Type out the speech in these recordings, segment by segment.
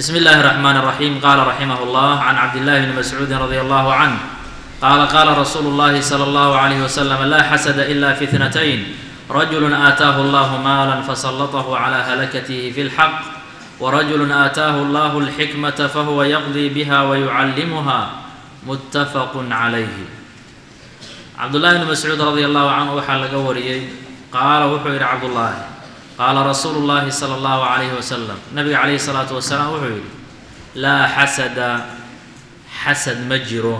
بسم الله الرحمن الرحيم قال رحمه الله عن عبد الله بن مسعود رضي الله عنه قال قال رسول الله صلى الله عليه وسلم لا حسد إلا في اثنتين رجل آتاه الله مالا فسلطه على هلكته في الحق ورجل آتاه الله الحكمة فهو يقضي بها ويعلمها متفق عليه عبد الله بن مسعود رضي الله عنه waxaa laga wariyey qaala wuxuu yidhi cabdullaahi qaala rasuulu llaahi sala allahu calayhi wasalam nabiga calayhi salaatu wasalaam wuxuu yidhi laa xasada xasad ma jiro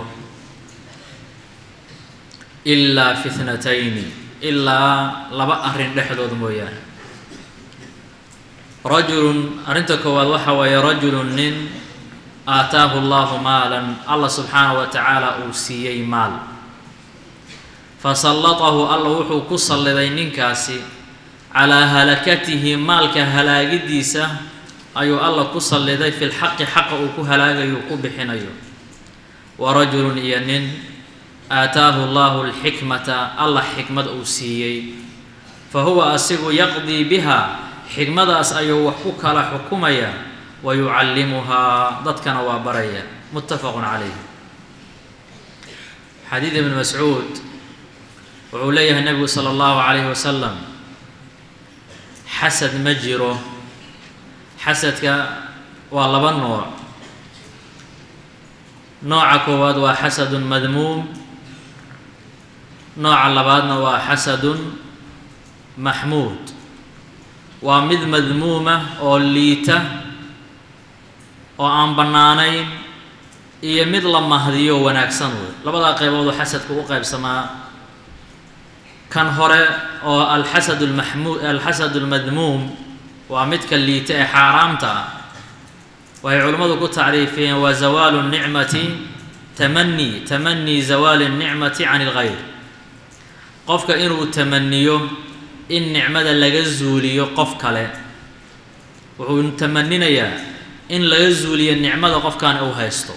ilaa fi thnatayni ilaa laba arrin dhexdood mooyaane rajulun arrinta koowaad waxa weeye rajulun nin aataahu allahu maalan allah subxaanahu wa tacaala uu siiyey maal fasallatahu alla wuxuu ku salliday ninkaasi calaa halakatihi maalka halaagidiisa ayuu alla ku salliday fi lxaqi xaqa uu ku halaagayo ku bixinayo wa rajulun iyo nin aataahu allahu alxikmata allah xikmad uu siiyey fa huwa asigu yaqdii biha xikmadaas ayuu wax ku kala xukumaya wa yucallimuhaa dadkana waa baraya muttafaqun calayh xadiid ibn mascuud wuxuu leeyahay nebigu sala allahu calayhi wasalam xasad ma jiro xasadka waa laba nooc nooca koowaad waa xasadun madmuum nooca labaadna waa xasadun maxmuud waa mid madmuuma oo liita oo aan bannaanayn iyo mid la mahdiyo wanaagsan wey labadaa qayboodoo xasadka u qaybsamaa kan hore oo alxasad lmaxmuu alxasad almadmuum waa midka liita ee xaaraamta ah waxay culimmadu ku tacriifiyeen waa zawaalu nicmati tamani tamanii zawaali الnicmati can اlgayr qofka inuu tamaniyo in nicmada laga zuuliyo qof kale wuxuu tamaninayaa in laga zuuliyo nicmada qofkan uu haysto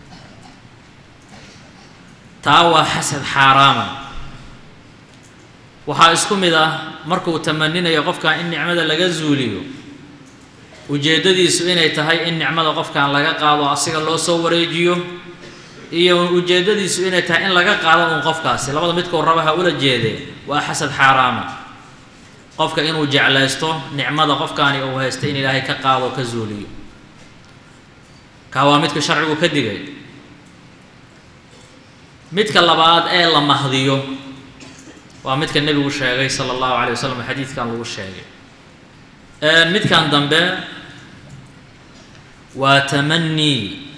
taa waa xasad xaaraama waxaa isku mid ah markuu tamaninayo qofkan in nicmada laga zuuliyo ujeeddadiisu inay tahay in nicmada qofkan laga qaado asiga loo soo wareejiyo iyo ujeeddadiisu inay tahay in laga qaado uun qofkaasi labada midkuu raba ha ula jeedee waa xasad xaaraama qofka inuu jeclaysto nicmada qofkaani uu haysta in ilaahay ka qaado ka zuuliyo kaa waa midka sharcigu ka digay midka labaad ee la mahdiyo waa midka nebigu sheegay sala allahu calay wasalam xadiidkan lagu sheegay midkan dambe waa tamanii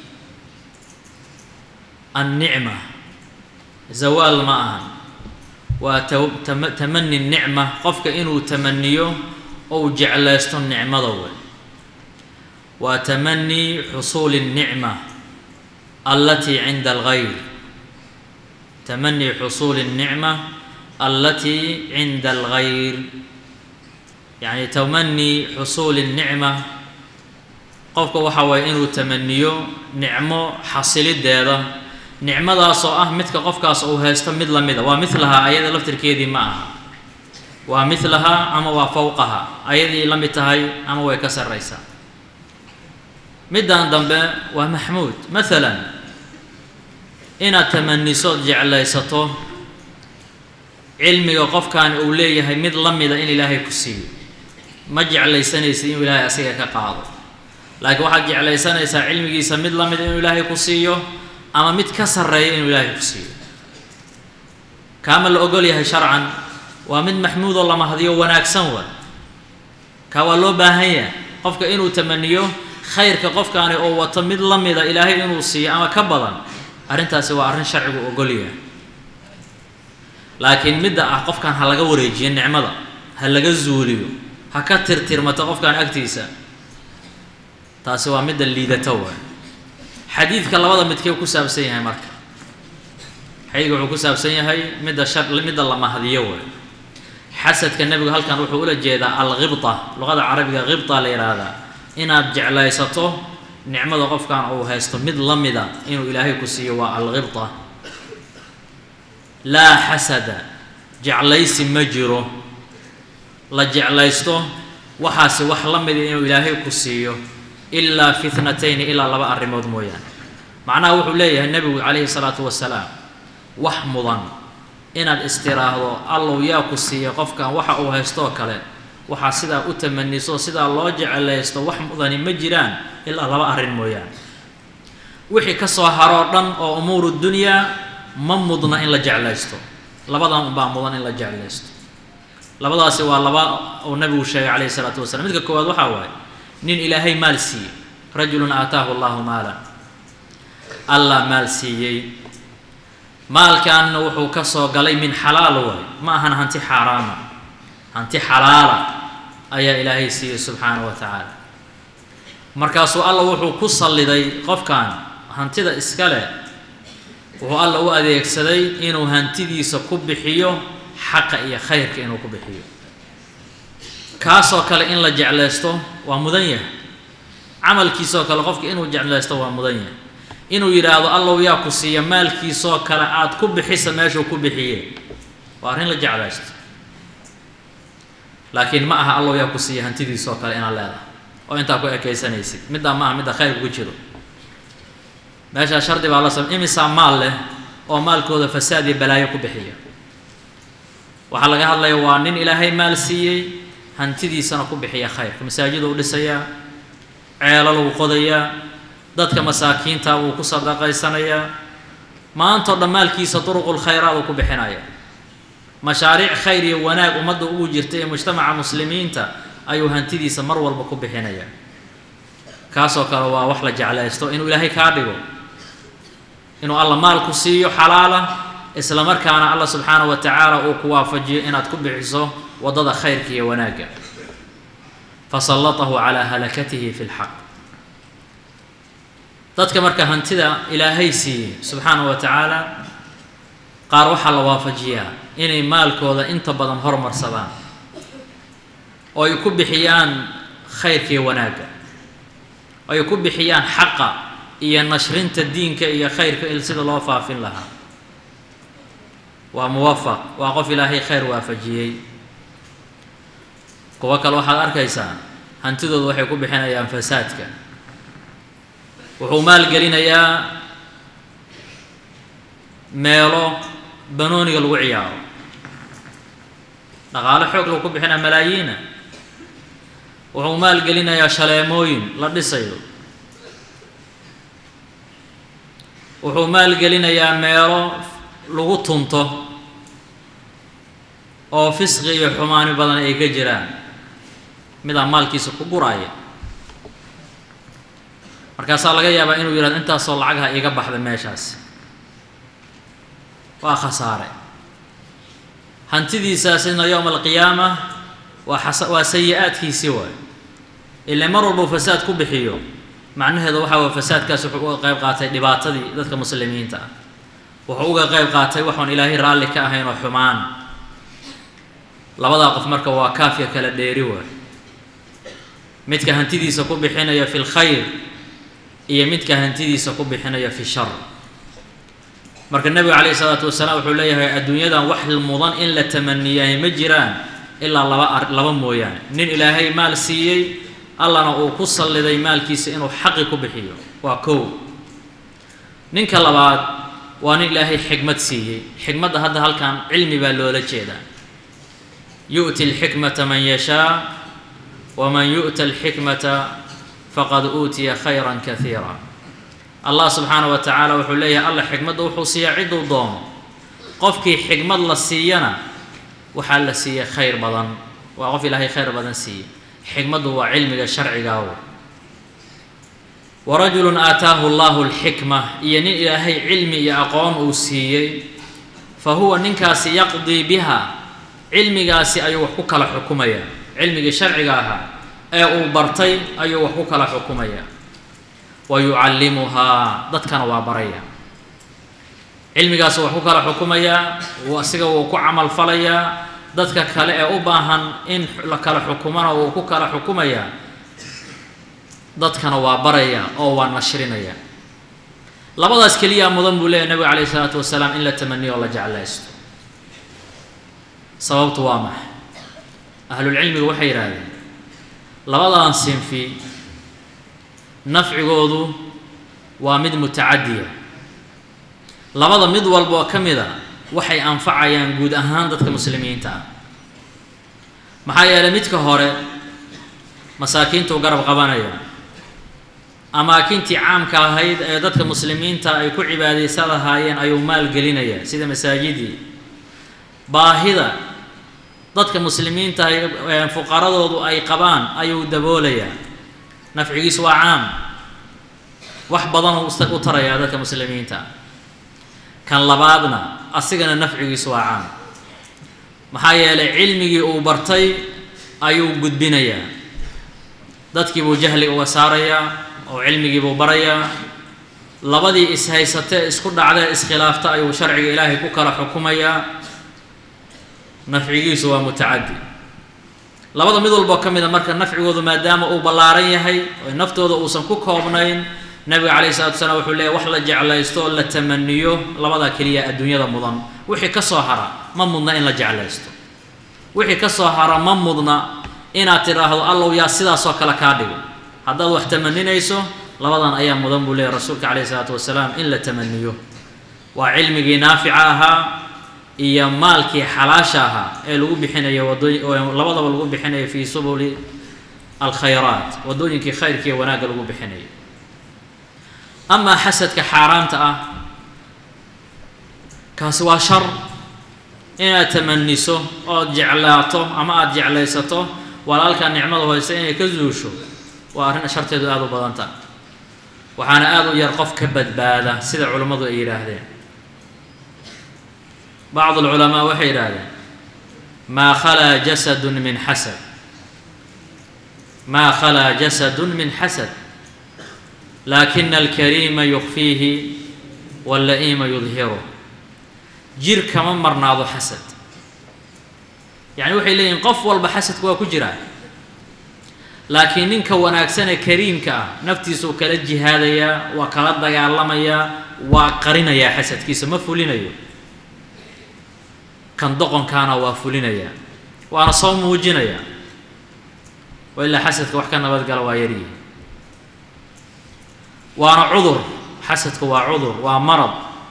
annicma zawaal ma ahan waa tamani nicma qofka inuu tamaniyo ou jeclaysto nicmada wey waa tamanii xusuuli الnicma allatii cinda algayr tamanii xusuuli الnicma allatii cinda algayr yacni tamanii xusuuli الnicma qofka waxa waye inuu tamaniyo nicmo xasilideeda nicmadaasoo ah midka qofkaas uu haysto mid la mida waa milahaa ayada laftirkeedii ma aha waa milahaa ama waa fowqaha ayadii la mid tahay ama way ka sarraysaa middan dambe waa maxmuud maalan inaad tamanisood jeclaysato cilmiga qofkaani uu leeyahay mid la mida in ilaahay ku siiyo ma jeclaysanaysid inuu ilaahay asiga ka qaado laakiin waxaad jeclaysanaysaa cilmigiisa mid la mida inuu ilaahay ku siiyo ama mid ka sarreeya inuu ilaahay ku siiyo kaama la ogol yahay sharcan waa mid maxmuud oo la mahdiyo wanaagsan waa kaa waa loo baahan yahay qofka inuu tamaniyo khayrka qofkaani oo wato mid la mida ilaahay inuu siiyo ama ka badan arrintaasi waa arrin sharcigu ogol yahay laakiin midda ah qofkan ha laga wareejiyo nicmada ha laga zuuliyo ha ka tirtirmato qofkan agtiisa taasi waa midda liidato waay xadiidka labada midkee ku saabsan yahay marka xadiidka wuxuu ku saabsan yahay midda shar midda la mahdiyo waay xasadka nebigu halkan wuxuu ula jeedaa alkhibta luqada carabiga khibta la yidhaahdaa inaad jeclaysato nicmada qofkan uu haysto mid la mida inuu ilaahay ku siiyo waa alkhibta laa xasada jeclaysi ma jiro la jeclaysto waxaasi wax la mida inuu ilaahay ku siiyo ilaa fitnatayni ilaa laba arrimood mooyaane macnaha wuxuu leeyahay nebigu calayhi salaatu wasalaam wax mudan inaad istiraahdo allow yaa ku siiya qofkan waxa uu haystoo kale waxaa sidaa u tamaniso sidaa loo jecelaysto wax mudani ma jiraan ilaa laba arrin mooyaane wixii ka soo haroo dhan oo umuuru dunyaa ma mudna in la jeclaysto labadan unbaa mudan in la jeclaysto labadaasi waa laba uu nabigu sheegay calayhi isalaatu wasalam midka koowaad waxaa waaye nin ilaahay maal siiyey rajulun aataahu allahu maalan allah maal siiyey maalkaanna wuxuu ka soo galay min xalaal waay ma ahan hanti xaaraama hanti xalaala ayaa ilaahay siiyey subxaanahu wa tacaala markaasuu alla wuxuu ku salliday qofkan hantida iska leh wuxuu alla u adeegsaday inuu hantidiisa ku bixiyo xaqa iyo khayrka inuu ku bixiyo kaasoo kale in la jeclaysto waa mudan yahay camalkiisoo kale qofka inuu jeclaysto waa mudan yahay inuu yidhaahdo allow yaa ku siiya maalkiisoo kale aada ku bixisa meeshuu ku bixiye waa arrin la jeclaysto laakiin ma aha allow yaa ku siiya hantidiisoo kale inaad leedahay oo intaa ku ekaysanaysid middaa ma aha midda khayrka ku jiro meeshaa shardi baa la sam imisaa maal leh oo maalkooda fasaad iyo balaayo ku bixiya waxaa laga hadlaya waa nin ilaahay maal siiyey hantidiisana ku bixiya khayrka masaajida uu dhisayaa ceelal uu qodayaa dadka masaakiinta wuu ku sadaqaysanayaa maantao dhan maalkiisa duruqul khayraad uu ku bixinaya mashaariic khayr iyo wanaag ummadda ugu jirta ee mujtamaca muslimiinta ayuu hantidiisa mar walba ku bixinaya kaasoo kale waa wax la jeclaysto inuu ilaahay kaa dhigo inuu alla maal ku siiyo xalaala isla markaana alla subxaanahu wa tacaala uu ku waafajiyo inaad ku bixiso waddada khayrka iyo wanaagga fasallatahu calaa halakatihi fi lxaq dadka marka hantida ilaahay siiyey subxaanahu wa tacaala qaar waxaa la waafajiyaa inay maalkooda inta badan hormarsadaan oo ay ku bixiyaan khayrka iyo wanaagga oo ay ku bixiyaan xaqa iyo nashrinta diinka iyo khayrka il sida loo faafin lahaa waa muwafaq waa qof ilaahay khayr waafajiyey kuwo kale waxaad arkaysaa hantidooda waxay ku bixinayaan fasaadka wuxuu maalgelinayaa meelo banooniga lagu ciyaaro dhaqaalo xoog lagu ku bixinaya malaayiina wuxuu maalgelinayaa shaleemooyin la dhisayo wuxuu maalgelinayaa meelo lagu tunto oo fisqi iyo xumaani badan ay ka jiraan midaa maalkiisa ku guraya markaasaa laga yaabaa inuu yidhahdo intaasoo lacagha iga baxda meeshaasi waa khasaare hantidiisaasina yowma alqiyaama waa xasa waa sayi-aadkiisii waay ilaa mar walbuu fasaad ku bixiyo macnaheedu waxa waye fasaadkaas wuxuu uga qayb qaatay dhibaatadii dadka muslimiinta ah wuxuu uga qayb qaatay waxaan ilaahay raalli ka ahayn oo xumaan labadaa qof marka waa kaafya kala dheeri waay midka hantidiisa ku bixinaya fi lkhayr iyo midka hantidiisa ku bixinaya fi shar marka nebigu calayhi salaatu wasalaam wuxuu leeyahay adduunyadan wax mudan in la tamaniyahay ma jiraan ilaa laba ar laba mooyaane nin ilaahay maal siiyey allana uu ku salliday maalkiisa inuu xaqi ku bixiyo waa kow ninka labaad waa nin ilaahay xikmad siiyey xikmadda hadda halkan cilmi baa loola jeedaa yu'ti alxikmata man yashaa waman yu'ta alxikmata faqad uutiya khayran kaiira allah subxaana wa tacaala wuxuu leeyahay alla xikmadda wuxuu siiyaa cidduu doono qofkii xikmad la siiyana waxaa la siiyey khayr badan waa qof ilaahay khayr badan siiyey xikmaddu waa cilmiga sharcigaawo warajulun aataahu allahu alxikma iyo nin ilaahay cilmi iyo aqoon uu siiyey fa huwa ninkaasi yaqdii biha cilmigaasi ayuu wax ku kala xukumaya cilmigii sharciga ahaa ee uu bartay ayuu wax ku kala xukumaya wa yucallimuhaa dadkana waa baraya cilmigaasu wax ku kala xukumayaa asiga wuu ku camal falayaa dadka kale ee u baahan in la kala xukumana wuu ku kala xukumayaa dadkana waa baraya oo waa nashrinaya labadaas keliyaa mudan buu leeyahy nabiga calayhi isalaatu wasalaam in la tamaniyo oo la jeclaysto sababtu waa maxay ahlulcilmigu waxay yidhaahdeen labadan sinfi nafcigoodu waa mid mutacadiya labada mid walba oo ka mid a waxay anfacayaan guud ahaan dadka muslimiinta ah maxaa yeelay midka hore masaakiintuu garab qabanaya amaakintii caamka ahayd ee dadka muslimiinta ay ku cibaadaysan lahaayeen ayuu maal gelinaya sida masaajidii baahida dadka muslimiinta ay fuqaradoodu ay qabaan ayuu daboolayaa nafcigiisu waa caam wax badanuu u tarayaa dadka muslimiinta kan labaadna asigana nafcigiisu waa caam maxaa yeelay cilmigii uu bartay ayuu gudbinayaa dadkii buu jahli uga saarayaa oo cilmigii buu barayaa labadii is-haysatee isku dhacdee iskhilaafta ayuu sharciga ilaahay ku kala xukumayaa nafcigiisu waa mutacadi labada mid walboo ka mida marka nafcigoodu maadaama uu ballaaran yahay oo naftooda uusan ku koobnayn nabiga calayhi salatu wasalaam wuxuu leeyahy wax la jeclaysto oo la tamaniyo labadaa keliya adduunyada mudan wixii ka soo hara ma mudna in la jeclaysto wixii ka soo hara ma mudna inaad tidhaahdo allow yaa sidaasoo kale kaa dhigo haddaad wax tamaninayso labadan ayaa mudan buu leeyahy rasuulka calayhi salaatu wasalaam in la tamaniyo waa cilmigii naafica ahaa iyo maalkii xalaasha ahaa ee lagu bixinayo wadooy labadaba lagu bixinayo fii subuli alkhayraat waddooyinkii khayrka iyo wanaagga lagu bixinayo amaa xasadka xaaraanta ah kaasi waa shar inaad tamaniso ood jeclaato ama aada jeclaysato walaalkaa nicmada hoyse inay ka zuusho waa arrin sharteedu aada u badan tahay waxaana aada u yar qof ka badbaada sida culammadu ay yidhaahdeen bacd alculamaa waxay yidhaahdeen maa khalaa jasadun min xasad maa khalaa jasadun min xasad laakina alkariima yukfiihi walla'iima yudhiru jir kama marnaado xasad yacni waxay leeyihin qof walba xasadku waa ku jiraa laakiin ninka wanaagsan ee kariimka ah naftiisa uu kala jihaadayaa waa kala dagaalamayaa waa qarinayaa xasadkiisa ma fulinayo kan doqonkaana waa fulinayaa waana soo muujinayaa wa ilaa xasadka wax ka nabadgala waa yaryihi waana cudur xasadku waa cudur waa marad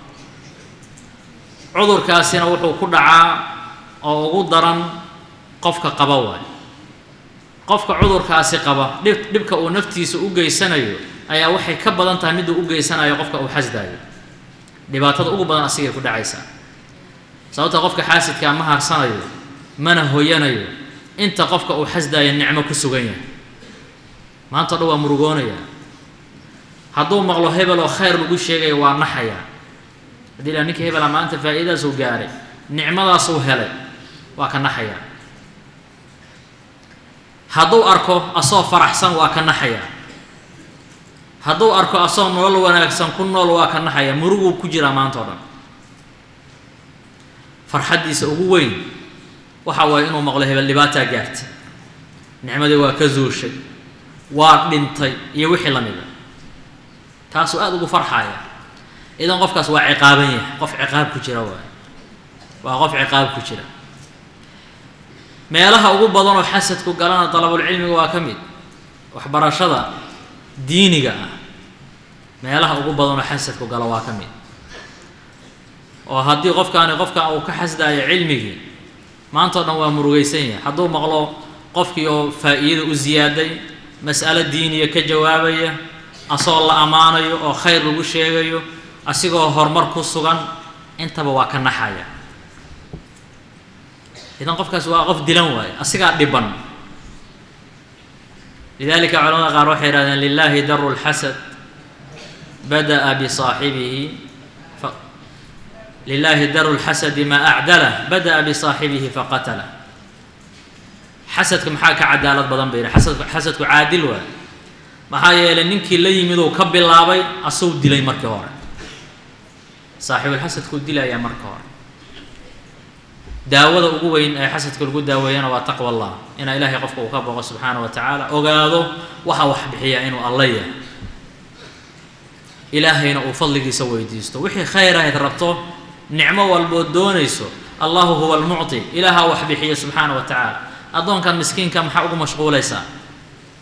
cudurkaasina wuxuu ku dhacaa oo ugu daran qofka qaba waay qofka cudurkaasi qaba dhib dhibka uu naftiisa u geysanayo ayaa waxay ka badan tahay miduu u geysanayo qofka uu xasdaayo dhibaatada ugu badan asigay ku dhacaysaa sababta qofka xaasidkaa ma harsanayo mana hoyanayo inta qofka uu xasdaayo nicmo ku sugan yahay maanta o dhan waa murugoonaya hadduu maqlo hebel oo khayr lagu sheegayo waa naxaya haddii la ninka hebela maanta faa'iidadaasuu gaaray nicmadaasuu helay waa ka naxaya hadduu arko asoo faraxsan waa ka naxaya hadduu arko asoo nolol wanaagsan ku nool waa ka naxaya muruguu ku jiraa maanta o dhan farxaddiisa ugu weyn waxa waaye inuu maqlo hebel dhibaataa gaartay nicmadii waa ka zuushay waa dhintay iyo wixii la mida taasuu aada ugu farxaya idan qofkaas waa ciqaaban yahay qof ciqaab ku jira waay waa qof ciqaab ku jira meelaha ugu badan oo xasadku galana dalabulcilmiga waa ka mid waxbarashada diiniga ah meelaha ugu badan oo xasadku galo waa ka mid oo haddii qofkaani qofka uu ka xasdaayo cilmigii maanta o dhan waa murugaysan yahay hadduu maqlo qofkii oo faa'iida u ziyaaday mas'alo diiniya ka jawaabaya asagoo la ammaanayo oo khayr lagu sheegayo asigoo horumar ku sugan intaba waa ka naxaya idan qofkaas waa qof dilan waaye asigaa dhiban lidalika culamada qaar waxay yihahdeen lilahi daru lxasad bada'a bisaaxibihi lilahi daru lxasadi maa acdalah bada'a bisaaxibihi faqatalah xasadka maxaa ka cadaalad badan bay yihi asadku xasadku caadil waay maxaa yeelay ninkii la yimid uu ka bilaabay asuu dilay markii hore saaxibulxasadkuu dilayaa marka hore daawada ugu weyn ee xasadka lagu daaweeyana waa taqwa allah inaa ilaahay qofka uu ka boqo subxaana wa tacaala ogaado waxa wax bixiya inuu alla yahay ilaahayna uu fadligiisa weydiisto wixii khayr ahayd rabto nicmo walbood doonayso allahu huwa almucti ilaaha wax bixiya subxaana wa tacaala addoonkan miskiinka maxaa ugu mashquulaysaa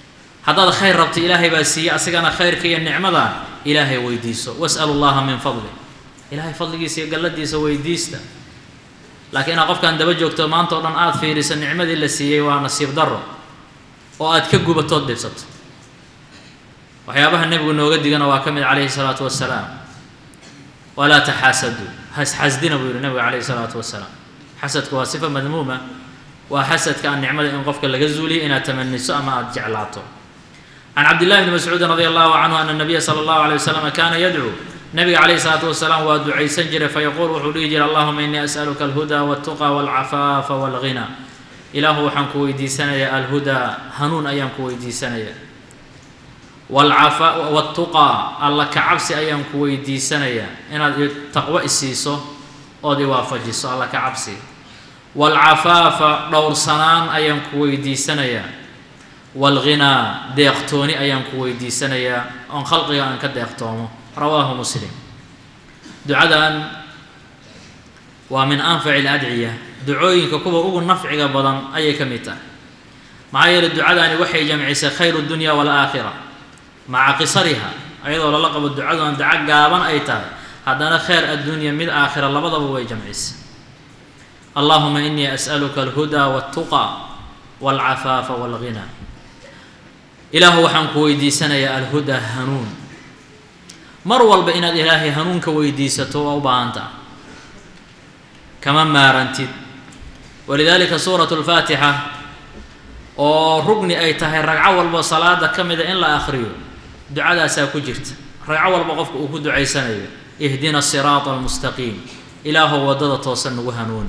haddaad khayr rabto ilaahay baa siiyey asigana khayrka iyo nicmada ilaahay weydiiso was'alu llaha min fadli ilaahay fadligiisa iyo galladiisa weydiista laakiin inaad qofkan daba joogto maanta o dhan aada fiiriso nicmadii la siiyey waa nasiib darro oo aad ka gubatood dhibsato waxyaabaha nebigu nooga digana waa ka mid calayhi salaatu wasalaam walaa taxaasaduu hasxasdina buu yihi nebigu calayhi salaatu wasalaam xasadku waa sifa madmuuma waa xasadka aan nicmada in qofka laga zuuliyo inaad tamaniso ama aada jeclaato can cabdillahi bni mascuudin radi allahu canhu ana nabiya sala allahu alay wasalam kaana yadcuu nabiga calayhi salaatu wasalaam waa ducaysan jiray fayaquul wuxuu dhihi jiray allahuma innii as'aluka alhuda waltuqa walcafaafa walghina ilaahu waxaan ku weydiisanayaa alhudaa hanuun ayaan ku weydiisanayaa walcafa waltuqaa alla kacabsi ayaan ku weydiisanayaa inaad taqwo isiiso ood iwaafajiso alla kacabsi walcafaafa dhowrsanaan ayaan ku weydiisanayaa walghinaa deeqtooni ayaan ku weydiisanayaa oon khalqiga aan ka deeqtoomo rawaahu muslim ducadan waa min anfaci aladciya ducooyinka kuwa ugu nafciga badan ayay ka mid tahay maxaa yeeley ducadani waxay jamcisay khayru dunya walaakhira maca qisariha ayadoo lala qabo ducadan daco gaaban ay tahay haddana khayr addunya mid aakhira labadaba way jamcisay allahuma inii as'aluka alhudaa waltuqa walcafaafa walghina ilaahu waxaan ku weydiisanayaa alhudaa hanuun mar walba inaad ilaahay hanuunka weydiisato waa u baahantaa kama maarantid walidaalika suuratu lfaatixa oo rugni ay tahay ragco walba salaada ka mida in la akhriyo ducadaasaa ku jirta ragco walba qofka uu ku ducaysanayo ihdina siraata almustaqiim ilaahow waddada toosan nagu hanuuni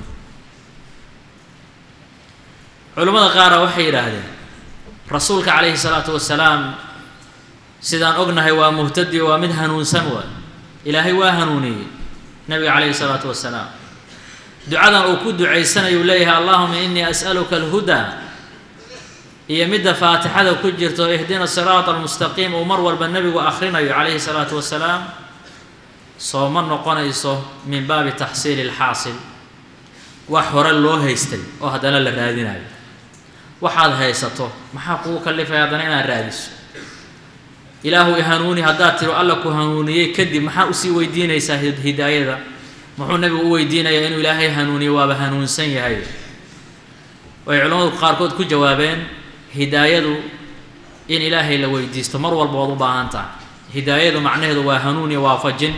culimmada qaara waxay yidhaahdeen rasuulka calayhi salaatu wasalaam sidaan ognahay waa muhtadi waa mid hanuunsan waay ilaahay waa hanuuniyey nabiga calayhi salaatu wasalaam ducadan uu ku ducaysanayo uu leeyahay allahuma inii as'aluka alhudaa iyo midda faatixada ku jirto ihdina siraata almustaqiim uu mar walba nebigu akhrinayo calayhi salaatu wasalaam soo ma noqonayso min baabi taxsiili alxaasil wax hore loo haystay oo haddana la raadinayo waxaad haysato maxaa kugu kallifaya haddana inaad raadiso ilaahu ihanuuni haddaad tiro alla ku hanuuniyey kadib maxaa usii weydiinaysaa hidaayada muxuu nebigu u weydiinayaa inuu ilaahay hanuuniyo waaba hanuunsan yahay way culimmadu qaarkood ku jawaabeen hidaayadu in ilaahay la weydiisto mar walba waad u baahan tahay hidaayadu macnaheedu waa hanuun iyo waafajin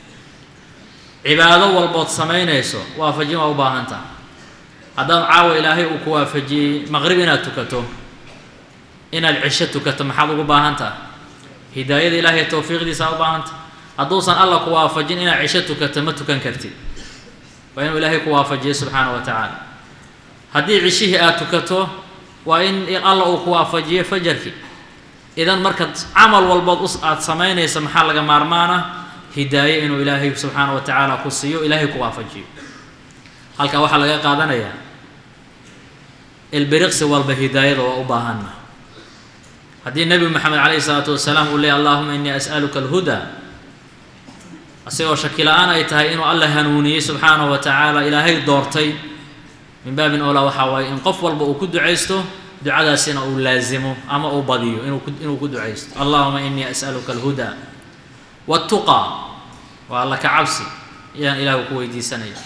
cibaado walbood samaynayso waafajin waa u baahan tahay haddaad caawa ilaahay uu ku waafajiyey maqrib inaad tukato inaad cisho tukato maxaad ugu baahan tahay hidaayada ilaahay towfiiqdiisa u baahan tahay hadduusan alla ku waafajin inaad cisho tukato ma tukan kartid waa inuu ilaahay ku waafajiyo subxaana wa tacaala haddii cishihii aad tukato waa in alla uu ku waafajiyo fajarkii idan marka camal walbood us aada samaynaysa maxaa laga maarmaana hidaaye inuu ilaahay subxaana wa tacaala ku siiyo ilaahay ku waafajiyo halkaa waxaa laga qaadanayaa ilbiriqsi walba hidaayada waa u baahanna haddii nebi moxamed calayhi isalaatu wasalaam uu leeyay allahuma innii as'aluka alhudaa asigoo shaki la-aan ay tahay inuu alla hanuuniyey subxaanahu wa tacaala ilaahay doortay min baabin oolaa waxaa waaye in qof walba uu ku ducaysto ducadaasina uu laazimo ama uu badiyo inuu ku inuu ku ducaysto allahuma innii as'aluka alhudaa waltuqaa waa alla ka cabsi ayaan ilaahu ku weydiisanaya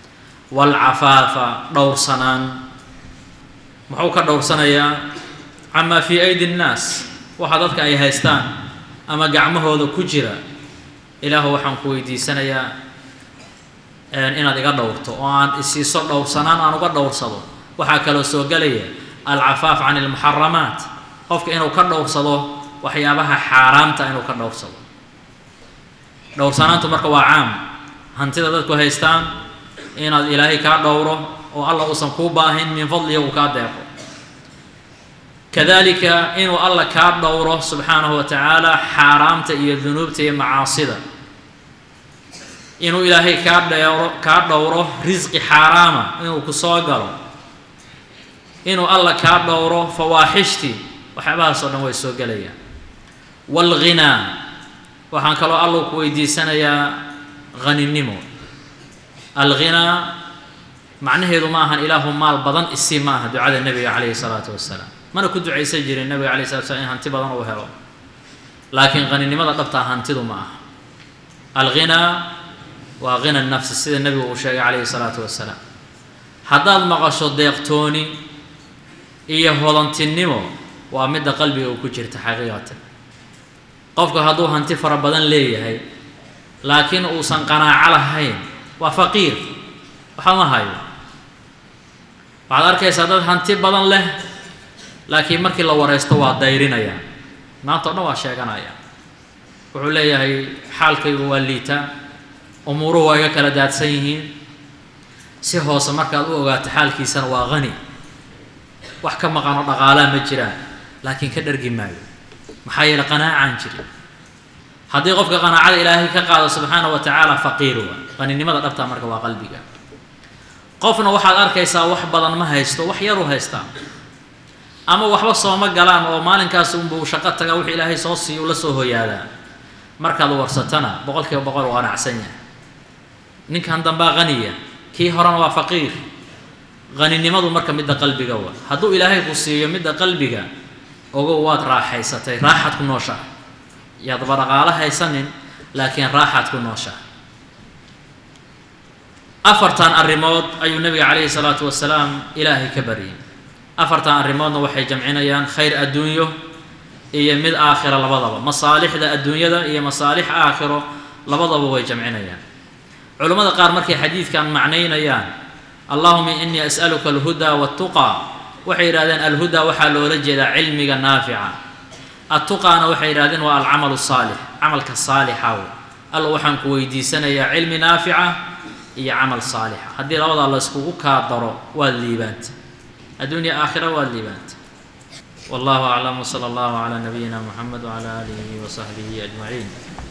waalcafaafa dhowrsanaan muxuu ka dhowrsanayaa camaa fii aydi nnaas waxa dadka ay haystaan ama gacmahooda ku jira ilaahu waxaan ku weydiisanayaa inaad iga dhowrto oo aan isiiso dhowrsanaan aan uga dhowrsado waxaa kaloo soo gelaya alcafaaf can ilmuxaramaat qofka inuu ka dhowrsado waxyaabaha xaaraamta inuu ka dhowrsado dhowrsanaantu marka waa caam hantida dadku haystaan inaad ilaahay kaa dhowro oo alla uusan kuu baahin min fadlihi uu kaa deeqo kadalika inuu alla kaa dhowro subxaanahu wa tacaala xaaraamta iyo dunuubta iyo macaasida inuu ilaahay kaa dheero kaa dhowro risqi xaaraama inuu ku soo galo inuu alla kaa dhowro fawaaxishtii waxyaabahaasoo dhan way soo gelayaan waalghinaa waxaan kaloo allau ku weydiisanayaa haninimo alghinaa macnaheedu ma ahan ilaahu maal badan isii ma aha ducada nebiga calayhi salaatu wasalaam mana ku ducaysan jirin nabiga alay slat slam in hanti badan uu helo laakiin qaninimada dhabtaa hantidu ma aha alghinaa waa hina nafsi sida nebigu uu sheegay calayhi salaatu wasalaam haddaad maqasho deeqtooni iyo hodantinimo waa midda qalbiga uu ku jirta xaqiiqatan qofku hadduu hanti fara badan leeyahay laakiin uusan qanaaco lahayn waa faqiir waxa ma hayo waxaad arkaysaa dad hanti badan leh laakiin markii la wareysto waa dayrinaya maanta o dhan waa sheeganaya wuxuu leeyahay xaalkaygu waa liita umuuruhu waa iga kala daadsan yihiin si hoose markaad u ogaato xaalkiisana waa qani wax ka maqano dhaqaalaa ma jiraan laakiin ka dhargi maayo maxaa yeele qanaacaan jirin haddii qofka qanaacada ilaahay ka qaado subxaana wa tacaala faqiir waa qaninimada dhabtaa marka waa qalbiga qofna waxaad arkaysaa wax badan ma haysto wax yaru haystaa ama waxba sooma galaan oo maalinkaas unbuu shaqo tagaa wixii ilaahay soo siiya ula soo hoyaadaa markaad warsatana boqol kiiba boqol u qanacsan yahay ninkan dambaa qaniya kii horena waa faqiir qaninimadu marka midda qalbiga wa hadduu ilaahay ku siiyo midda qalbiga ogow waad raaxaysatay raaxaad ku nooshaha yaadba dhaqaalo haysanin laakiin raaxaad ku nooshaha afartan arrimood ayuu nabiga calayhi salaatu wasalaam ilaahay ka baryay afartan arrimoodna waxay jamcinayaan khayr adduunyo iyo mid aakhira labadaba masaalixda adduunyada iyo masaalix aakhiro labadaba way jamcinayaan culammada qaar markay xadiidkan macnaynayaan allahuma inii as'aluka alhudaa waltuqaa waxay yidhahdeen alhudaa waxaa loola jeedaa cilmiga naafica attuqaana waxay yidhahdeen waa alcamalu saalix camalka saalixa wey alla waxaan ku weydiisanayaa cilmi naafica iyo camal saalixa haddii labadaa la yskugu kaa daro waad liibaanta adduunya aakhira waad liibaanta wallahu aclam wsala allahu calaa nabiyina muxamed wcala aalihi wasaxbihi ajmaciin